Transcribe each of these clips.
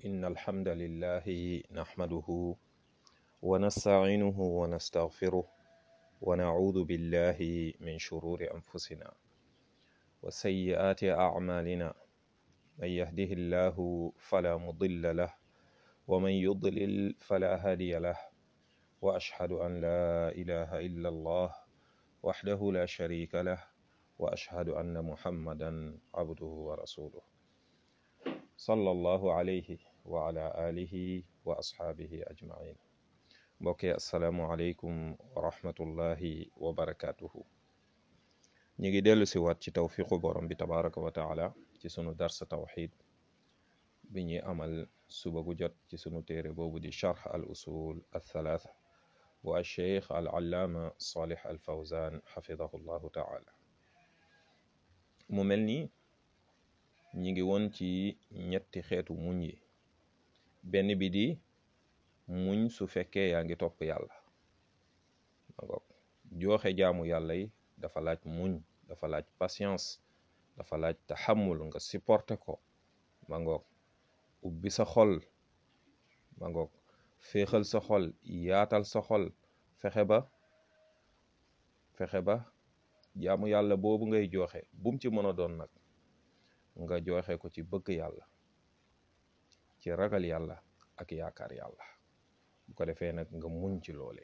إن الحمد لله نحمده ونستعينه ونستغفره ونعوذ بالله من شرور أنفسنا وسيئات أعمالنا من يهده الله فلا مضل له ومن يضلل فلا هادي له وأشهد أن لا إله إلا الله وحده لا شريك له وأشهد أن محمدا عبده ورسوله صلى الله عليه وعلى آله وأصحابه أجمعين mbokk yi asalaamualeykum wa rahmatullahi wa barakaatuhu ñu ngi dellu si waat ci tawfiqu borom bi tabaraka wa taala ci sunu darsa tawxid bi ñuy amal suba gu jot ci sunu téere boobu di charx al usul al thalaatha bu al cheikh al allaama salih al fawzan xafidahu llahu taala mu mel ni ñi ngi woon ci ñetti xeetu muñ yi benn bi di muñ su fekkee yaa ngi topp yàlla ma ngoog jooxe jaamu yàlla yi dafa laaj muñ dafa laaj patience dafa laaj taxamul nga supporter ko ma ngoog ubbi sa xol ma ngoog féexal sa xol yaatal sa xol fexe ba fexe ba jaamu yàlla boobu ngay jooxe bum ci mën a doon nag nga jooxe ko ci bëgg yàlla ci ragal yàlla ak yaakaar yàlla bu ko defee nag nga muñ ci loole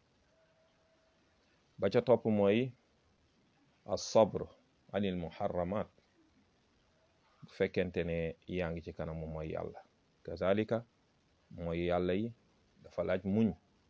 ba ca topp mooy as-sabr anil muharramat bu fekkente ne yaa ngi ci kanamu mooy yàlla kazalika mooy yàlla yi dafa laaj muñ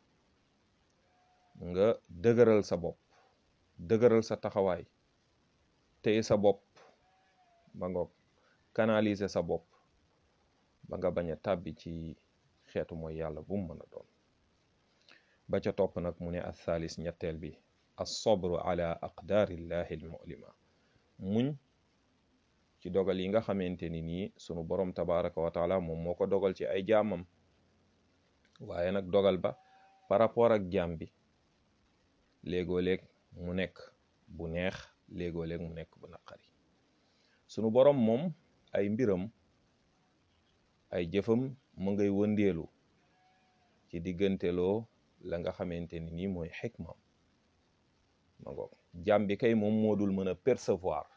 nga dëgëral sa bopp dëgëral sa taxawaay téye sa bopp ba nga canaliser sa bopp ba nga bañ a tàbbi ci xeetu mooy yàlla bu mu mën a doon ba ca topp nag mu ne athaalis ñetteel bi as-sabru ala aqdaarillahi al-mu'lima muñ ci dogal yi nga xamante ni nii sunu borom tabaraka wa taala moom moo ko dogal ci ay jaamam waaye nag dogal ba par rapport ak jaam bi léegoo léeg mu nekk bu neex léegoo léeg mu nekk bu naqari sunu borom moom ay mbiram ay jëfam mu ngay wëndeelu ci digganteloo la nga xamante ni nii mooy xikmam ma ngoog jaam bi kay moom moo dul mën a percevoir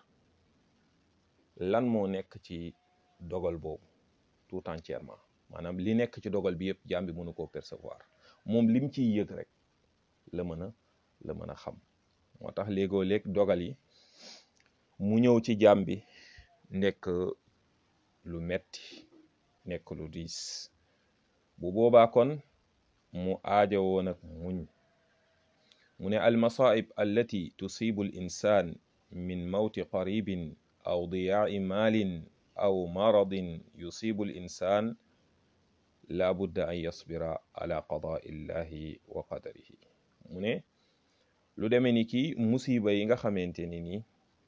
lan moo nekk ci dogal boobu tout entièrement maanaam li nekk ci dogal bi yëpp jaam bi mënu koo percevoir moom lim ciy yëg rek la mën a la mën a xam moo tax léegoo léeg dogal yi mu ñëw ci jaam bi nekk lu metti nekk lu diis bu boobaa kon mu aajowoo nag muñ mu ne almasaib allati tusibu al insan min mawti qaribin aw diyaai maalin aw maradin yusibu al insan la budda an yasbira ala qadaa illahi wa qadarihi mu ne lu demee ni ki musiba yi nga xamante ni nii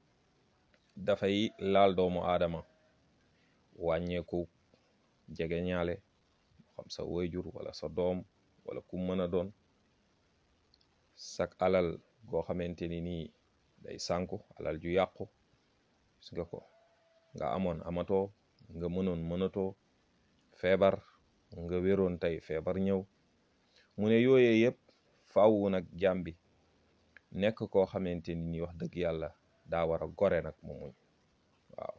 dafay laal doomu aadama wàññeeku jege ñaale xam sa wayjur wala sa doom wala ku mën a doon sak alal goo xamante ni nii day sànku alal ju yàqu gis nga ko nga amoon amatoo nga mënoon mënatoo feebar nga wéroon tey feebar ñëw mu ne yooyee yëpp faaw nag jaam bi nekk koo xamante ni nii wax dëgg yàlla daa war a gore nag mu muñ waaw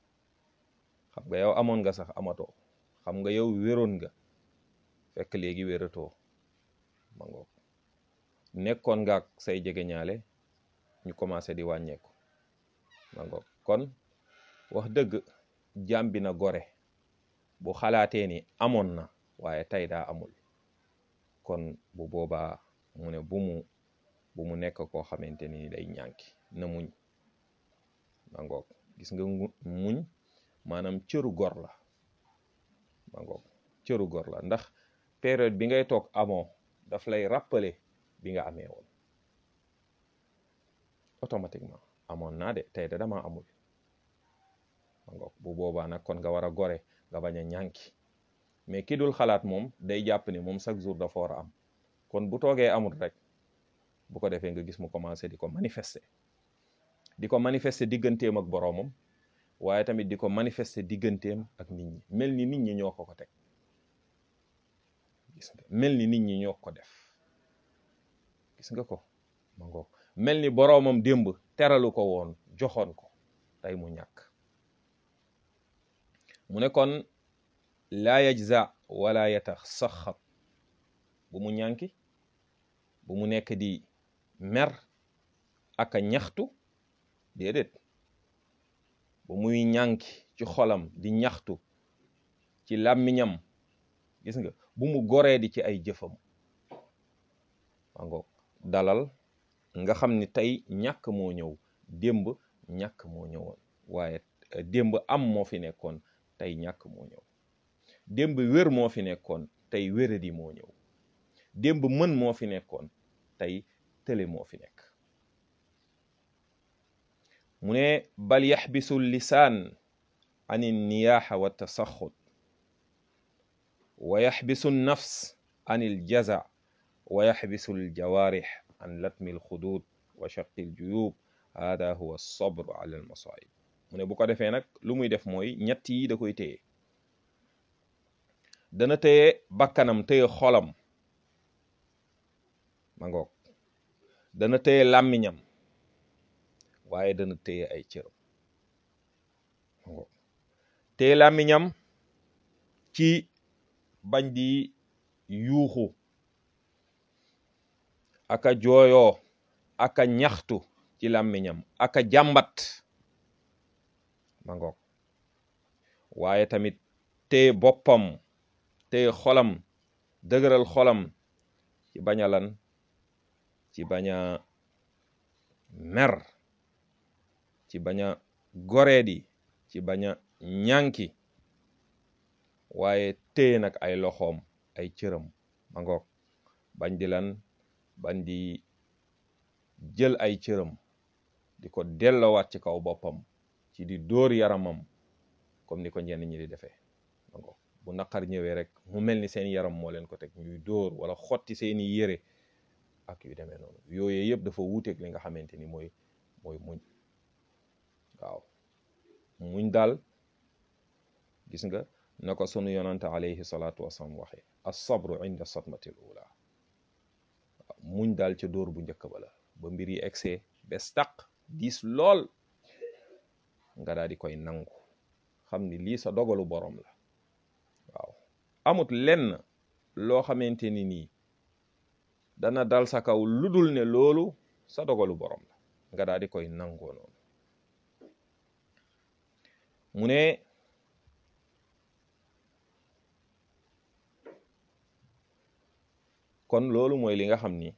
xam nga yow amoon nga sax amatoo xam nga yow wéroon nga fekk léegi wératoo ma ngoog nekkoon nga ak say jegeñaale ñu commencé di wàññeeku ma ngoog kon wax dëgg jaam bi na gore bu xalaatee ni amoon na waaye tey daa amul kon bu boobaa mu ne bu mu bu mu nekk koo xamante ni day ñànki na muñ ma ngoog gis nga muñ maanaam cëru gor la ma ngoog cëru gor la ndax période bi ngay toog amoo daf lay rappeler bi nga amee woon automatiquement amoon naa de tey de dama amul ma ngoog bu boobaa nag kon nga war a gore nga bañ a ñànki mais ki dul xalaat moom day jàpp ni moom chaque jour dafa war a am kon bu toogee amul rek bu ko defee nga gis mu commencé di ko manifester di ko manifester digganteem ak boroomam waaye tamit di ko manifester digganteem ak nit ñi mel ni nit ñi ñoo ko ko teg gis nga mel ni nit ñi ñoo ko def gis nga ko ma ngoog mel ni boroomam démb teralu ko woon joxoon ko tey mu ñàkk mu ne kon laa yajza wala yatasaxat bu mu ñànki bu mu nekk di mer ak a ñaxtu déedéet bu muy ñànki ci xolam di ñaxtu ci làmmiñam gis nga bu mu goree di ci ay jëfam ma ngoog dalal nga xam ni tey ñàkk moo ñëw démb ñàkk moo ñëwoon waaye démb am moo fi nekkoon tey ñàkk moo ñëw démb wér moo fi nekkoon tey wéradi moo ñëw démb mën moo fi nekkoon tey tële moo fi nekk mu ne bal yaxbisu lisaan an niyaaxa wa tasaxut wa yaxbisu nafs an iljaza wa yaxbisu aljawaarix an latmi alxudud wa shaqi aljuyub hada huwa alsabr ala almasaib mu ne bu ko defee nag lu muy def mooy ñett yi da koy téye dana téye bakkanam téye xolam ma ngoog dana téye làmmiñam waaye dana téye ay cëram ma ngoog téye làmmiñam ci bañ di yuuxu aka jooyoo aka ñaxtu ci làmmiñam aka jàmbat ma ngoog waaye tamit téye boppam téye xolam dëgëral xolam ci bañ a lan ci bañ a mer ci bañ a goreedi ci bañ a ñànki waaye téye nag ay loxoom ay cëram ma ngoog bañ di lan bañ di jël ay cëram di ko dellowaat ci kaw boppam ci di dóor yaramam comme ni ko ñenn ñi di defee ma ngoog bu naqar ñëwee rek mu mel ni seen yaram moo leen ko teg ñuy dóor wala xotti seeni yére ak yu demee noonu yooyu yëpp dafa wuuteeg li nga xamante ni mooy mooy muñ waaw muñ daal gis nga na ko sunu yonante alayhi salaatu wasalaam waxee as-sabru inda satmatil ula waaw muñ daal ca dóor bu njëkk ba la ba mbir yi egsee bes taq diis lool nga daal di koy nangu xam ni lii sa dogalu borom la waaw amut lenn loo xamante ni nii dana dal sa kaw ludul ne loolu sa dogalu borom la nga daal di koy nangoo noonu mu ne kon loolu mooy li nga xam ni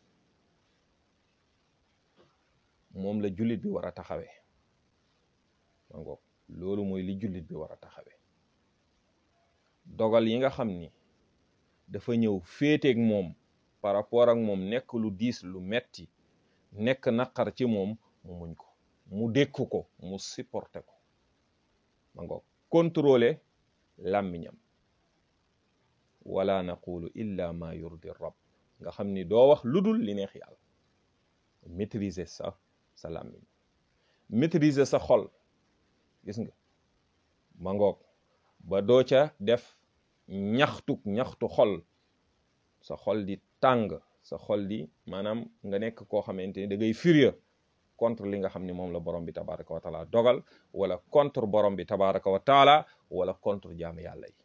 moom la jullit bi war a taxawee ma ngoog loolu mooy li jullit bi war a taxawee dogal yi nga xam ni dafa ñëw féeteeg moom par rapport ak moom nekk lu diis lu metti nekk naqar ci moom mu muñ ko mu dékku ko mu supporté ko ma ngoog contrôler làmmiñam wala naqulu illa ma yurdi rab nga xam ni doo wax lu dul li neex yàlla maîtriser sa sa làmmiñ maîtriser sa xol gis nga ma ngoog ba doo ca def ñaxtuk ñaxtu xol sa xol di tàng sa xol di maanaam nga nekk koo xamante ni da ngay furieux contre li nga xam ne moom la borom bi tabaraka wa taala dogal wala contre borom bi tabaraka wa taala wala contre jaamu yàlla yi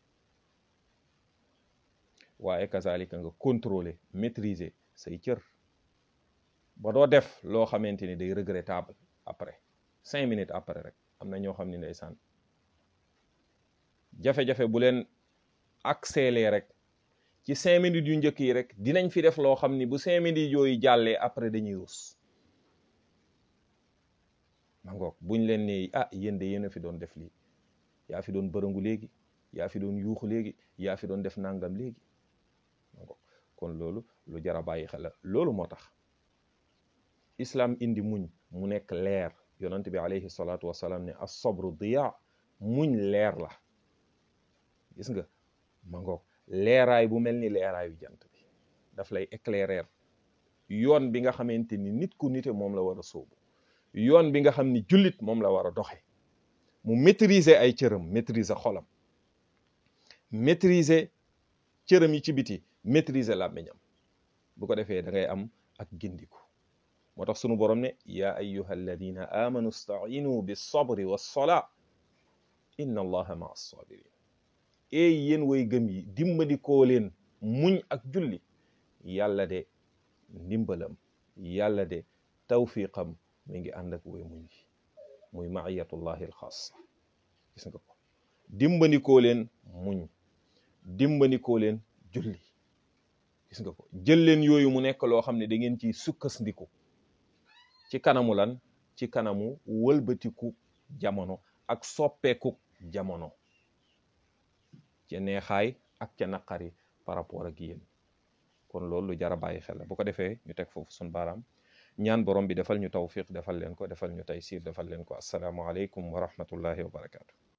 waaye kazalika nga contrôler maîtriser say cër ba doo def loo xamante ni day regrettable après cinq minutes après rek am na ñoo xam ne ndeysaan jafe-jafe bu leen accéléré rek ci cinq minutes yu njëkk yi rek dinañ fi def loo xam ni bu cinq minutes yooyu jàllee après dañuy rus ma ngoog buñ leen ne ah yéen de yéen a fi doon def lii yaa fi doon bërëngu léegi yaa fi doon yuuxu léegi yaa fi doon def nangam léegi ma ngoog kon loolu lu jar a bàyyi xel la loolu moo tax islam indi muñ mu nekk leer yonent bi alayhi salaatu wasalaam ne as-sabru diya muñ leer la gis nga ma ngoog leeraay bu mel ni leeraayu jant bi daf lay éclairer yoon bi nga xamante ni nit ku nite moom la war a sóobu yoon bi nga xam ni jullit moom la war a doxe mu maîtriser ay cëram maîtriser xolam maîtriser cëram yi ci biti maîtriser làmmiñam bu ko defee da ngay am ak gindiku moo tax sunu borom ne yaa ayyuha alladina amanu stainu bisabri wassolaa inna allaha maa sabirin eey yéen way gëm yi dimbandikoo leen muñ ak julli yàlla de ndimbalam yàlla de tawfiqam mi ngi ànd ak way muñ yi muy maiyatullahi alxaasa gis nga ko dimbandikoo leen muñ dimbandikoo leen julli gis nga ko jël leen yooyu mu nekk loo xam ne da ngeen ciy sukkandiku ci kanamu lan ci kanamu wëlbatiku jamono ak soppeeku jamono ca neexaay ak ca naqari par rapport ak yéen kon loolu lu jar a bàyyi xel la bu ko defee ñu teg foofu sun baaraam ñaan borom bi defal ñu tawfiq defal leen ko defal ñu taysir defal leen ko assalaamu aleykum wa rahmatullahi wa barakaatu